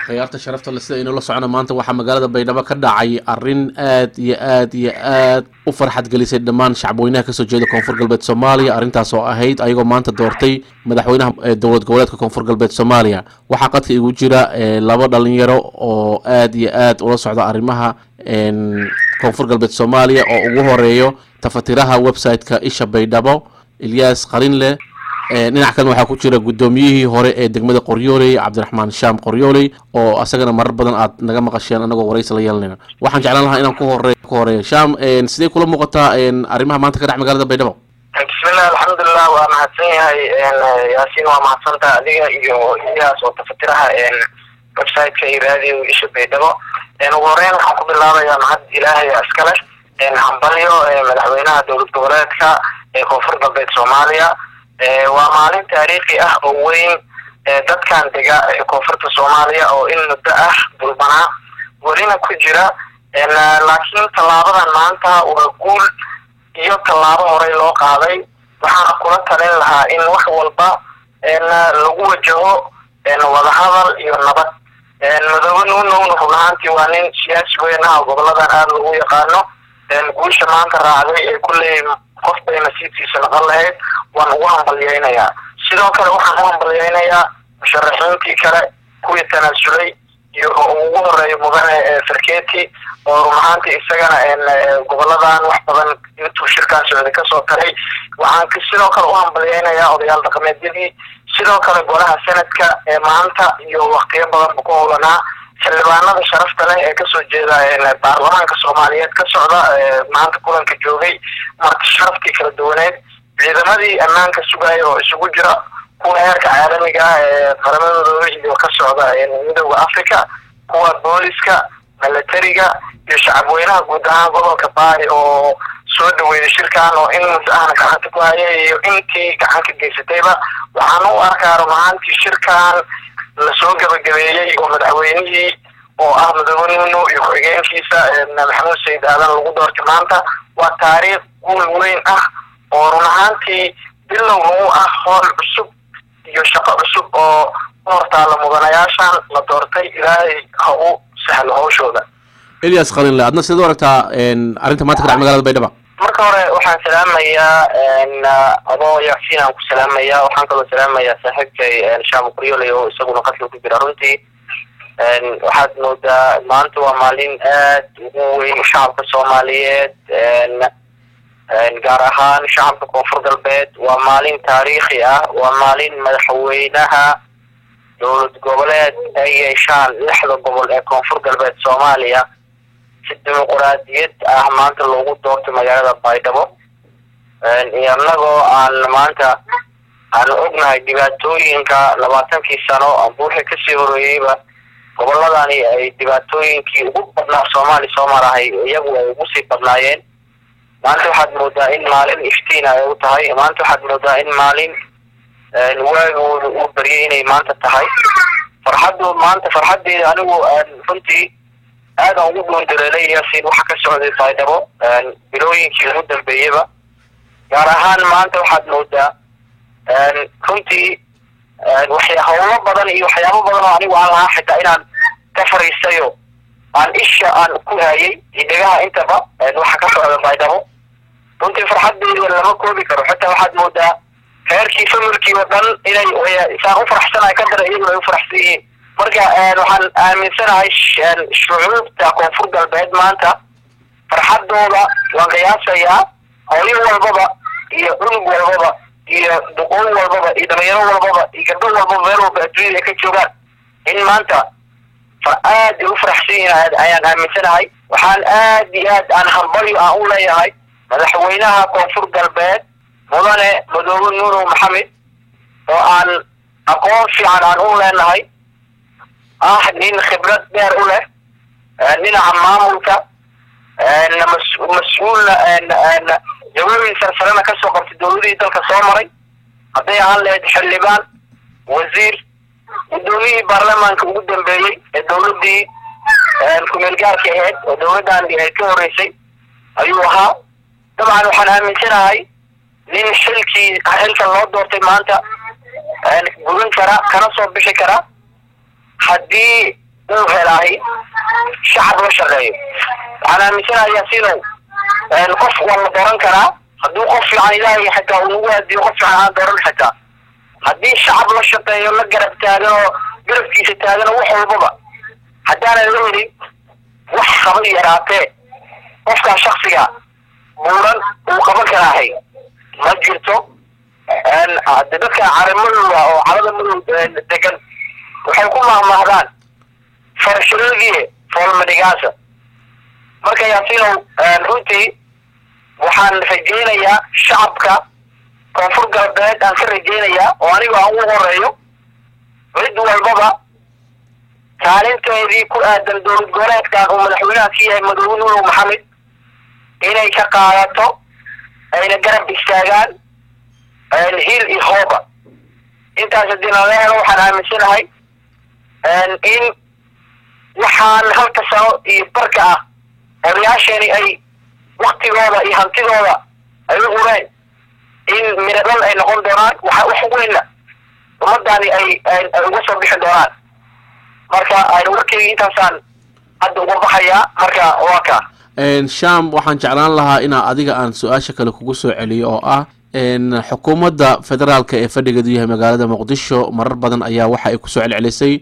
khiyaarta sharafta le sida inula socona maanta waxaa magaalada baydhabo ka dhacay arrin aad iyo aad iyo aad u farxad gelisay dhammaan shacabweynaha kasoo jeeda koonfur galbeed soomaaliya arrintaas oo ahayd ayagoo maanta doortay madaxweynaha dowlad goboleedka koonfur galbeed soomaaliya waxaa qadka igu jira laba dhalinyaro oo aad iyo aad ula socda arrimaha koonfur galbeed soomaaliya oo ugu horeeyo tafatiraha website-ka isha baydhabo ilyas qalinleh dhinac kalena waxaa ku jira guddoomiyihii hore ee degmada qoryooley cabdiraxmaan shaam qoryooley oo asagana marar badan aad naga maqasheen anagoo waraysi la yeelanayna waxaan jeclaan lahaa inaan ku hore ku horeeyo shaam sidee kula muuqataa arrimaha maanta ka dhex magaalada baydhabo bismillah alxamdulilah waa mahadsan yahay yaasiin waa mahadsanta adiga iyo iyaas oo tafatiraha website-ka iyo raadiyo isha baydhabo ugu horeyn waxaan ku bilaabayaa mahad ilaahay iskale hambalyo madaxweynaha dowlad goboleedka ee koonfur galbeed soomaaliya waa maalin taariikhi ah oo weyn dadkan dega koonfurta soomaaliya oo in muddo ah dulbanaa welina ku jira laakiin tallaabadan maanta waa guul iyo tallaabo horey loo qaaday waxaana kula talin lahaa in wax walba lagu wajaho wadahadal iyo nabad madoobe nuunowna run ahaantii waa nin siyaasi weyn ah oo goboladan aada lagu yaqaano guusha maanta raacday ee kulley qof bay nasiibkiisa noqon lahayd waan ugu hambalyeynayaa sidoo kale waxaan u hambalyeynayaa musharaxiintii kale kuwii tanaasulay iyo ugu horeeya mudane farketi oo run ahaantii isagana goboladan wax badan intuu shirkaan socday kasoo taray waxaan sidoo kale u hambalyeynayaa odayaal dhaqameedyadii sidoo kale golaha sanadka ee maanta iyo waktiyo badanba ku howlanaa xildhibaanada sharafta leh ee kasoo jeeda baarlamaanka soomaaliyeed ka socda maanta kulanka joogay marka sharaftii kala duwaneed ciidamadii ammaanka sugaya oo isugu jira kuwa heerka caalamiga ah ee qaramadooda iyo ka socda midooda africa kuwa booliska milatariga iyo shacabweynaha guud ahaan gobolka baari oo soo dhaweeyay shirkan oo in muddo ahna gacanta ku hayay iyo intii gacan ka geysatayba waxaan u arkaa run ahaantii shirkan lasoo gabagabeeyey oo madaxweynihii oo ah madoobe nuno iyo ku-xigeenkiisa maxamuud sayid aadan lagu doortay maanta waa taariikh guul weyn ah oo run ahaantii bilowna u ah hool cusub iyo shaqo cusub oo u hortaala mudanayaashan la doortay ilaahay ha u sahlo hawshooda ilyas qalinle adna sidaad u aragtaa arrinta maanta ka dhac magaalada baydhaba marka hore waxaan salaamayaa adoo yaasiin aan ku salaamayaa waxaan kaloo salaamayaa saaxiibkay shaam kuryoley oo isaguna qadka ku jira runtii waxaad moodaa maanta waa maalin aad ugu weyn shacabka soomaaliyeed gaar ahaan shacabka koonfur galbeed waa maalin taariikhi ah waa maalin madaxweynaha dowlad goboleed ay yeeshaan lixda gobol ee koonfur galbeed soomaaliya si dimuquraadiyad ah maanta loogu doortay magaalada baydhabo inagoo aan maanta aan ognahay dhibaatooyinka labaatankii sano buuxi kasii horeeyeyba goboladani ay dhibaatooyinkii ugu badnaa soomaali soo marahay iyagu ay ugu sii badnaayeen maanta waxaad moodaa in maalin iftiin ay u tahay maanta waxaad moodaa in maalin waagooda uu baryay inay maanta tahay farxaddu maanta farxaddeeda anigu runtii aadan ugu dhuundareelay yaasiin waxa ka socday baydhabo bilooyinkii ugu dambeeyaba gaar ahaan maanta waxaad moodaa runtii waxya howlo badan iyo waxyaabo badan oo anigu aan lahaa xitaa inaan ka fariisayo aan isha aan ku hayay hidegaha intaba waxa ka socda baydhabo runtii farxaddeeda lama koobi karo xitaa waxaad moodaa reerkii familkii oo dhan inay isaan u faraxsanahay ka dara iyaguna ay u faraxsan yihiin marka waxaan aaminsanahay shucuubta koonfur galbeed maanta farxaddooda waan qiyaasayaa howlin walbaba iyo cunug walbaba iyo duqoon walbaba iyo dhalinyaro walbaba iyo gabdho walbaba meel walba adduunyada ay ka joogaan in maanta aad ay u faraxsan yihiin ayaan aaminsanahay waxaan aad iyo aad aan hambalyo aan u leeyahay madaxweynaha koonfur galbeed mudane madoobe nuurow maxamed oo aan aqoon fiican aan u leenahay ah nin khibrad dheer u leh dhinaca maamulka mas-uulna jawaabiin sarsarena kasoo qabtay dowladihii dalka soo maray hadday ahaan lahayd xildhibaan wasiir guddoomiyihii baarlamaanka ugu dambeeyey ee dowladii kumeel gaarka ahayd oo dowladdan ka horeysay ayuu ahaa dabcan waxaan aaminsanahay nin xilkii xilkan loo doortay maanta gudan kara kana soo bixi kara haddii uu helaahi shacab la shaqeeyo waxaan aaminsanaha yaasiinow qof waa la dooran karaa hadduu qof fiican ilaahay xitaa uu nagu hadiyo qof fiican aan dooran xitaa haddii shacab la shaqeeyo la garab taagan oo garabkiisa taagan oo wax walbaba haddaanan la helin wax qaba yaraatee qofkaa shaksiga buuran uu qaban karaahay ma jirto de dadka caramadooda oo calada madow degan waxay ku mahmahdaan farshilogii foolmadhigaasa marka yaasiinow runtii waxaan rajaynayaa shacabka koonfur galbeed aan ka rajaynayaa oo aniga aan ugu horeeyo cid walbaba kaalinteedii ku aadan dowlad goboleedkan uu madaxweynaha ka yahay madoobe nuulow maxamed inay ka qaadato ayna garab istaagaan hiil iyo hooba intaas haddii nala helo waxaan aaminsanahay in waxaan halka sano iyo barka ah odayaasheeni ay waktigooda iyo hantidooda ay u hureen in miradhal ay noqon doonaan waxa wax weynna ummadani ay ay uga soo bixi doonaan marka warkeyga intaasaan hadda uga baxayaa marka waa ka sham waxaan jeclaan lahaa inaa adiga aan su-aasha kale kugu soo celiyo oo ah xukuumadda federaalka ee fadhigeedu yahay magaalada muqdisho marar badan ayaa waxa ay kusoo celcelisay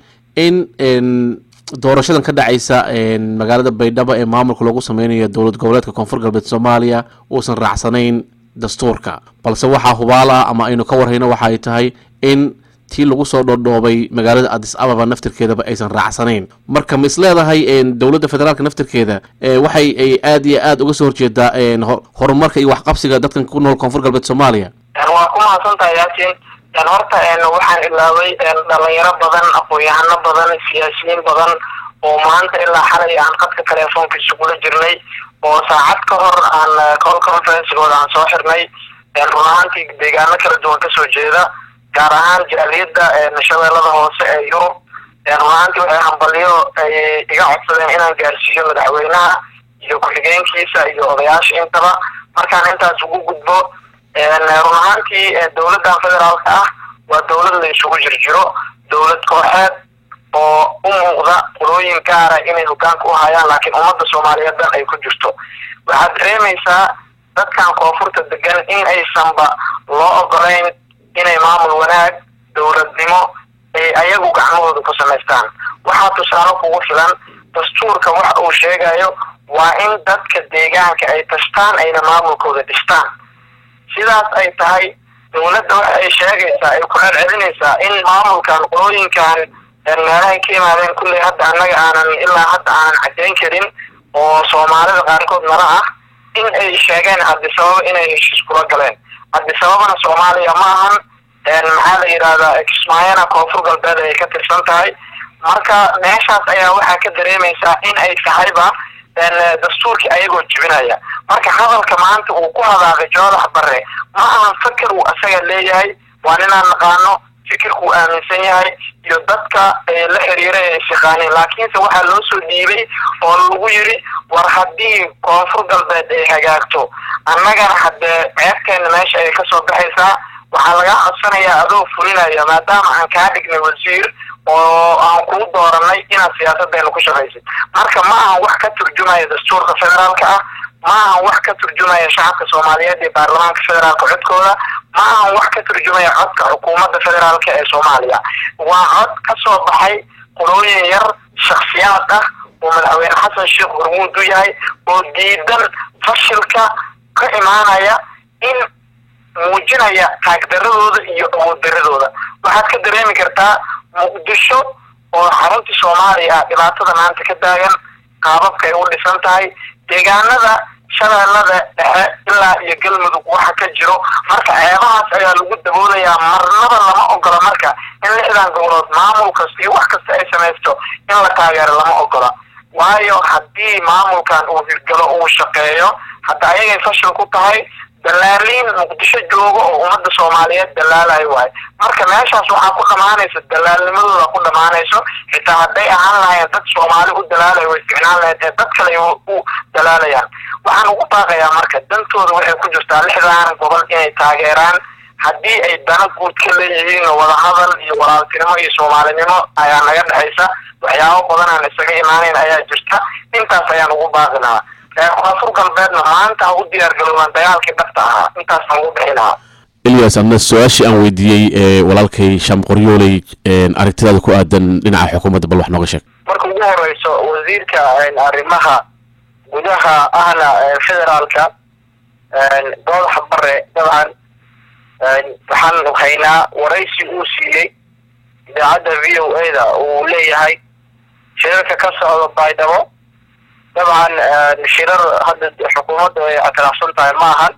in doorashadan ka dhacaysa magaalada baydhabo ee maamulka loogu sameynayo dowlad goboleedka koonfur galbeed soomaaliya uusan raacsanayn dastuurka balse waxaa hubaal ah ama aynu ka warhayno waxa ay tahay in tii lagu soo dhoodhoobay magaalada adis ababa naftirkeedaba aysan raacsanayn marka ma is leedahay dowladda federaalka naftirkeeda waxay ay aad iyo aad uga soo horjeedaa horumarka iyo waxqabsiga dadkan ku nool koonfur galbeed soomaaliya waa ku mahadsantahay yaasin horta waxaan ilaaway dhalinyaro badan aqoon-yahano badan siyaasiyiin badan oo maanta ilaa xalay aan qadka telefoonkiisa kula jirnay oo saacad ka hor aan call conferencegooda aan soo xirnay run ahaantii deegaano kala duwan kasoo jeeda gaar ahaan jaaliyadda shabeellada hoose ee yurub run ahaantii waxay hambalyo ay iga codsadeen inaan gaarsiiyo madaxweynaha iyo ku-xigeenkiisa iyo odayaasha intaba markaan intaas ugu gudbo run ahaantii dowladdan federaalka ah waa dowlad la isugu jirjiro dowlad kooxeed oo u muuqda qolooyin gaara inay hogaanka u hayaan laakiin ummadda soomaaliyeed dan ay ku jirto waxaad dareemaysaa dadkan koonfurta degan in aysanba loo ogolayn inay maamul wanaag dowladnimo ay ayagu gacmahooda ku samaystaan waxaa tusaale kugu filan dastuurka waxa uu sheegayo waa in dadka deegaanka ay tashtaan ayna maamulkooda dhistaan sidaas ay tahay dowladda waxa ay sheegaysaa ay ku celcelinaysaa in maamulkan qolooyinkan meelahay ka yimaadeen kulley hadda annaga aanan ilaa hadda aanan caddayn karin oo soomaalida qaarkood nala ah in ay sheegeen cabdisababa inay heshiis kula galeen cabdisababana soomaaliya ma ahan maxaa la yidhahdaa kismaayana koonfur galbeed ay ka tirsan tahay marka meeshaas ayaa waxaa ka dareemaysaa in ay tahayba dastuurkii ayagoo jibinaya marka hadalka maanta uu ku hadaaqay joodax barre ma ahan fakir uu asaga leeyahay waa ninaan naqaano fikirkuu aaminsan yahay iyo dadka la xiriira ee shaqaaneen laakiinse waxaa loo soo dhiibay oo lagu yiri war haddii koonfur galbeed ay hagaagto annagana haddee ceebteena meesha ay kasoo baxaysaa waxaa laga codsanayaa adoo fulinaya maadaama aan kaa dhignay wasiir oo aan kuu dooranay inaad siyaasadeena ku shaqaysid marka ma ahan wax ka turjumaya dastuurka federaalka ah ma ahan wax ka turjumaya shacabka soomaaliyeed iyo baarlamaanka federaalka codkooda ma ahan wax ka turjumaya codka xukuumadda federaalka ee soomaaliya waa cod ka soo baxay qolooyin yar shaksiyaad ah oo madaxweyne xasan sheekh hormuud u yahay oo diidan fashilka ka imaanaya in muujinaya taagdaradooda iyo awooddaradooda waxaad ka dareemi kartaa muqdisho oo xaruntii soomaaliya ah dhibaatada maanta ka taagan qaababka ay u dhisan tahay deegaanada shabeellada dhexe ilaa iyo galmudug waxa ka jiro marka ceebahaas ayaa lagu daboolayaa marnaba lama ogola marka in lixdan gobolood maamul kasta iyo wax kasta ay samaysto in la taageero lama ogola waayo haddii maamulkan uu hirgalo uu shaqeeyo hadda ayagay fashil ku tahay dalaaliin muqdisho joogo oo ummadda soomaaliyeed dalaalayo waayo marka meeshaas waxaa ku dhamaanaysa dalaalnimadooda ku dhamaanayso xitaa hadday ahaan lahayen dad soomaali u dalaalayo way ficnaan lahayd ee dad kale u dalaalayaan waxaan ugu baaqayaa marka dantooda waxay ku jirtaa lixdan gobol inay taageeraan haddii ay dana guud ka leeyihiin wadahadal iyo walaaltinimo iyo soomaalinimo ayaa naga dhexaysa waxyaabo badan aan isaga imaaneyn ayaa jirta intaas ayaan ugu baaqi lahaa koonfur galbeedna maanta ha u diyaar garoobaan dagaalkii dhabta ahaa intaasaan ugu bixi lahaa ilyas adna su-aashii aan weydiiyey ee walaalkay shaam qoryooley aragtidaada ku aadan dhinaca xukuumadda bal wax nooga sheeg marka ugu horeyso wasiirka arrimaha gudaha ahna federaalka doodax bare dabcan waxaan haynaa waraysi uu siiyey idaacadda v o a da uu leeyahay shirarka ka socda baydhabo dabcan shirar hadda xukuumadda ay ictiraafsan tahay ma ahan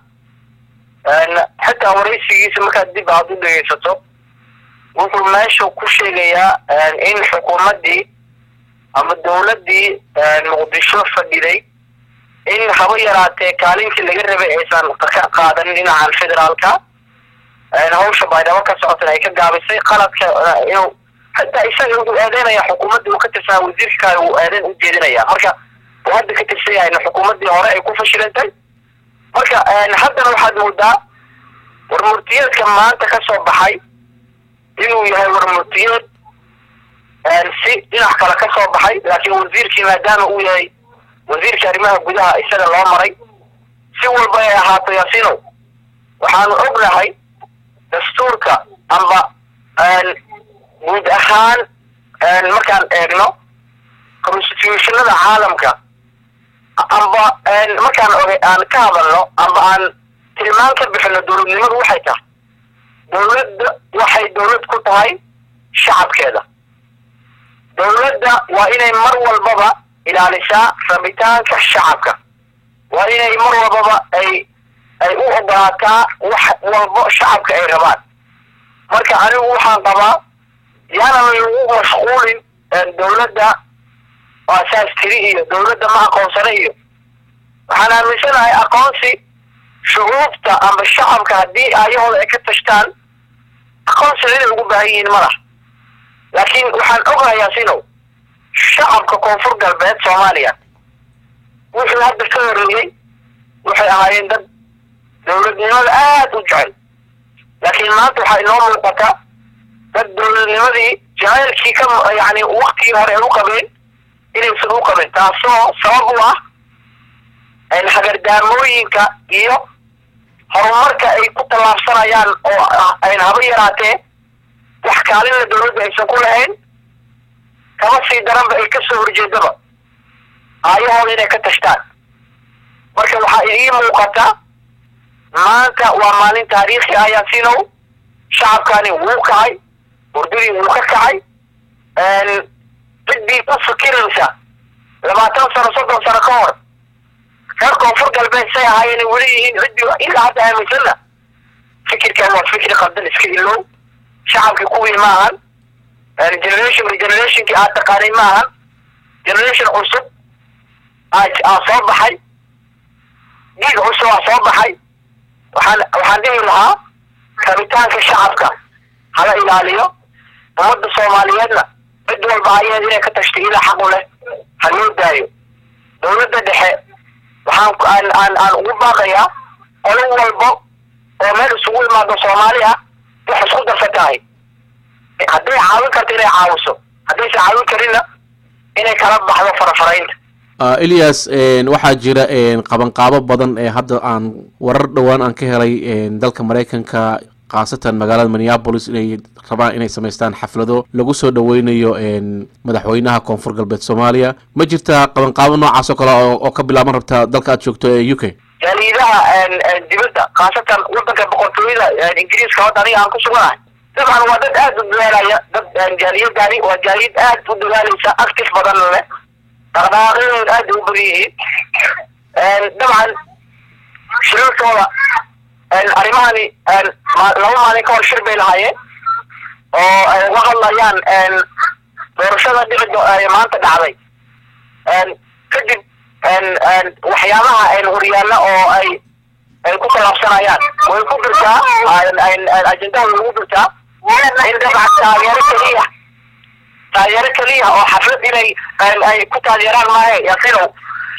xitaa waraysigiisa markaad dib aad u dhegeysato wuxuu meesha ku sheegayaa in xukuumaddii ama dawladdii muqdisho fadhiday in haba yaraatee kaalintii laga rabay aysan ka qaadanin dhinacan federaalka hawsha baydhabo ka socotana ay ka gaabisay qaladka inuu xitaa isaga wuxuu eedeynaya xukuumaddii uu ka tirsanaa wasiirka kale uu eedeyn u jeedinaya marka uu hadda ka tirsan yahay xukuumaddii hore ay ku fashilantay marka haddana waxaad moodaa warmurtiyeedka maanta ka soo baxay inuu yahay warmurtiyeed si dhinac kale ka soo baxay laakiin wasiirkii maadaama uu yahay wasiirka arrimaha gudaha isaga loo maray si walba ay ahaato yaasinow waxaanu ognahay dastuurka amba guud ahaan markaan eegno constitutionada caalamka amba markaan oga aan ka hadalno amba aan tilmaan ka bixino dowladnimadu waxay tahay dowladda waxay dowlad ku tahay shacabkeeda dowladda waa inay mar walbaba ilaalisaa rabitaanka shacabka waa inay mar walbaba ay ay u ogolaataa wax walbo shacabka ay rabaan marka anigu waxaan qabaa yaanan lagu mashquulin dowladda asaas tiri iyo dowladda ma aqoonsana iyo waxaan aaminsanahay aqoonsi shucuubta amba shacabka haddii aayahooda ay ka tashtaan aqoonsiga inay ugu baahan yihiin malaha laakiin waxaan ogahayaa sinow shacabka koonfur galbeed soomaaliya wuxuu hadda ka horeeyey waxay ahaayeen dad dowladnimada aada u jecel laakiin maanta waxaa inoo muuqata dad dowladnimadii jaceylkii ka yani waktigii hore ay u qabeen inaysan u qabin taasoo sabab u ah hagardaamooyinka iyo horumarka ay ku tallaabsanayaan oo ayna haba yaraatee wax kaalinna dowladda aysan ku lahayn kama sii daranba ay kasoo horjeedaba aayahooda inay ka tashtaan marka waxaa idii muuqata maanta waa maalin taariikhi ah yaasinow shacabkani wuu kacay hurdadii wuu ka kacay ciddii ku fikiraysa labaatan sano soddon sano ka hor reer koonfur galbeed say ahaayeen weli yihiin ciddii ilaa hadda aaminsanna fikirkan waa fikri qaldan iska ilow shacabkii kuwii ma ahan generation generationkii aad taqaanay ma ahan generation cusub aa soo baxay dhiig cusub aa soo baxay waxaan waxaan dhihi lahaa rabitaanka shacabka hala ilaaliyo ummadda soomaaliyeedna cid walba ayaheed inay ka tashtay ilaa xaqu leh ha loo daayo dowladda dhexe waxaan aan aan aan ugu baaqayaa qolo walbo oo meel isugu imaado soomaali ah wax isku darsatahay hadday caawin karto inay caawiso haddaysan caawin karinna inay kala baxdo farafaraynta elias waxaa jira qabanqaabo badan ee hadda aan warar dhowaan aan ka helay dalka maraykanka khaasatan magaalada minneapolis inay rabaan inay samaystaan xaflado lagu soo dhaweynayo madaxweynaha koonfur galbeed soomaaliya ma jirtaa qabanqaabo noocaas oo kale oo ka bilaaban rabta dalka aad joogto ee u k jaaliidaha dibadda khaasatan wadanka boqortooyada ingiriiska hadda aniga aan ku suganahay dabcan waa dad aada u dadaalaya dad jaaliyadani waa jaaliyad aada u dadaalaysa active badan leh dhaqdhaqaaqyadooda aada u badan yihiin dabcan shirarkooda arrimahani laba maalin ka hor shir bay lahaayeen oo ay uga hadlayaan doorashada dhici maanta dhacday kadib waxyaabaha horyaalla oo ay ay ku tallaabsanayaan way ku jirtaa ajendaha way ugu jirtaa in dabcan taageero keliya taageero keliya oo xaflad inay ay ku taageeraan maahe yasinow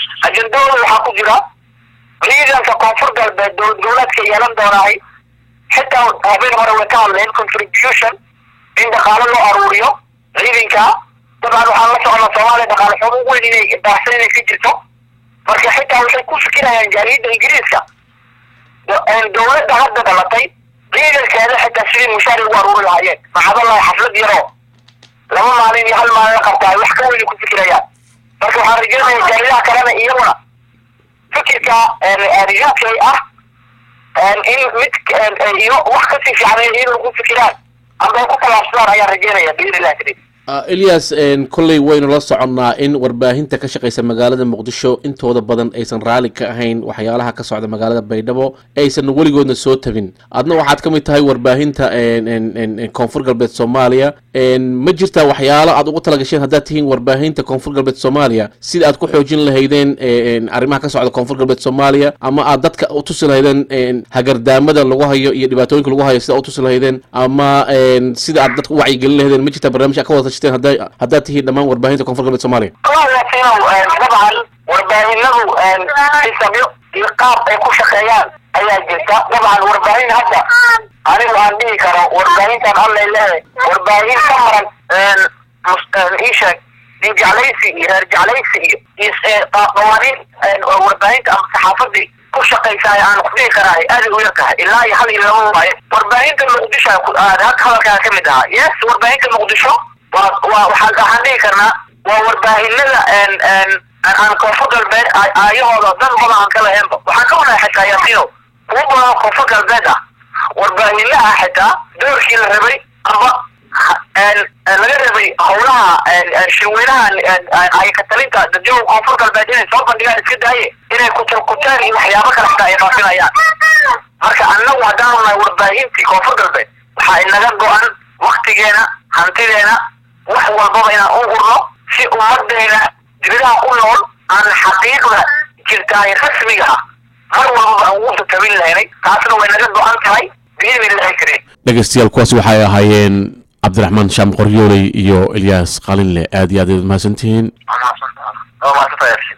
ajendahooda waxaa ku jira ciidanka koonfur galbeed dowlad goboleedka yeelan doonaay xitaa habeen hore way ka hadleen contribution in dhaqaalo loo aruuriyo ciidanka dabcan waxaan la soconnaa soomaaliya dhaqaale xumo weyn inay baahsan inay ka jirto marka xitaa waxay ku fikirayaan jaaliyadda ingiriiska dowladda hadda dhalatay ciidankeeda xitaa sidii mushaari ugu aruuri lahaayeen maxadalahi xaflad yaroo laba maalin iyo hal maalin la qabtaa wax ka weyn ku fikirayaan marka waxaan rajeynaya jaalidaha kalena iyaguna fikirka uk ah in mid iyo wax kasii fiican iyaguna ku fikiraan amba ay ku talaabsadaan ayaan rajeynaya biidnillahi karim elias kolley waynu la soconnaa in warbaahinta ka shaqaysa magaalada muqdisho intooda badan aysan raalli ka ahayn waxyaalaha ka socda magaalada baydhabo aysan weligoodna soo tabin adna waxaad ka mid tahay warbaahinta koonfur galbeed soomaaliya ma jirtaa waxyaalo aad ugu talagasheen haddaad tihiin warbaahinta koonfur galbeed soomaaliya sida aad ku xoojin lahaydeen arrimaha ka socda koonfur galbeed soomaaliya ama aad dadka u tusi lahaydeen hagardaamada lagu hayo iyo dhibaatooyinka lagu hayo sida u tusi lahaydeen ama sida aad dadka u wacyigelin lahaydeen ma jirtaa barnamij ka wada haddaad tihiin dhammaan warbaahinta koonfur galbeed soomaaliya dabcan warbaahinadu xisabyo iyo qaab ay ku shaqeeyaan ayaa jirta dabcan warbaahin hadda anigu aan dhihi karo warbaahintan allay lehe warbaahin ka maran isheeg nin jeclaysi iyo reer jeclaysi iyo iyo qawaaniin warbaahinta ama saxaafadii ku shaqaysaay aan ku dhihi karaay aada u yar tahay ilaa iyo hal iyo laba waaye warbaahinta muqdisho hadalkaa ka mid ahaa yes warbaahinta muqdisho waa waa waxaan waxaan dhihi karnaa waa warbaahinada aan koonfur galbeed aayahooda dan badan aan ka laheenba waxaan ka wanahay xitaa yaasiino kuwa badan koonfur galbeed ah warbaahinaha xitaa doorkii la rabay amba laga rabay howlaha shirweynaha ay katalinta dadjooga koonfur galbeed inay soo bandhigaan iska daaye inay kuturkuteen iyo waxyaabo kale xitaa ay faafinayaan marka annagu haddaan nahay warbaahintii koonfur galbeed waxaa inaga go-an waktigeena hantideena wax walbaba inaan u hurno si ummadeena dibadaha ku nool aan xaqiiqda jirtaay rasmiga ah mar walbaba aan ugu tatabin lahaynay taasna way naga go-an tahay biidnillahi karim dhegeystayaal kuwaasi waxay ahaayeen cabdiraxmaan shaam qoryooley iyo elyaas qalinle aad iyo aad aad mahadsantihiin